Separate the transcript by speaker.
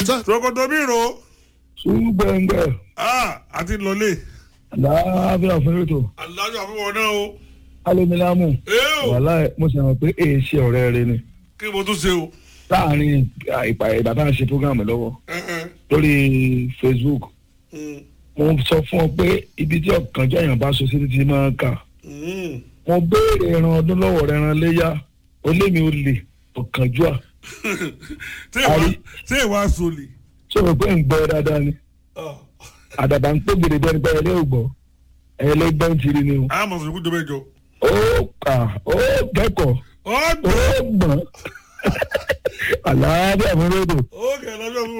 Speaker 1: sọ.
Speaker 2: ṣòkòtò mi rò
Speaker 3: ṣùgbọ́ngbẹ́
Speaker 2: ah àti lọlé
Speaker 3: láàbíà fún ètò
Speaker 2: alájọ àfihàn náà o
Speaker 3: alómilámù
Speaker 2: ee o
Speaker 3: wàhálà mo sì mọ̀ pé èyí ṣe ọ̀rẹ́ rẹ ni
Speaker 2: kí mo tún ṣe o
Speaker 3: láàrin ìpà ìgbà tá à ń ṣe program lọ́wọ́
Speaker 2: ẹ ẹ
Speaker 3: lórí Facebook
Speaker 2: mm,
Speaker 3: mo sọ fún ọ pé ibi tí ọ̀kànjọ́ èèyàn bá so sí ti máa ń kà
Speaker 2: mm.
Speaker 3: mo béèrè ẹran ọdún lọ́wọ́ rẹ ẹran léyà ó lé mi ó lè ọ̀kànjọ́ à
Speaker 2: ṣé ìwà
Speaker 3: Àrí.
Speaker 2: ṣé ìwà sọlì
Speaker 3: ṣé o pé ń gbọ́ dáadáa ni àdàbà ń pè gèrè bẹ́ẹ̀ ni bẹ́ẹ̀ lé ògbọ́ ẹlẹ́gbẹ́ ń tiri ni o
Speaker 2: àmọ̀ sọ̀rọ̀ kú jọ mẹ́jọ.
Speaker 3: ó kà ó kẹ́kọ̀ọ́ ó
Speaker 2: ọ̀gbìn
Speaker 3: gbọ̀n àlàáfíà fún rédíò.
Speaker 2: ó kẹ̀ lọ́jọ́ fún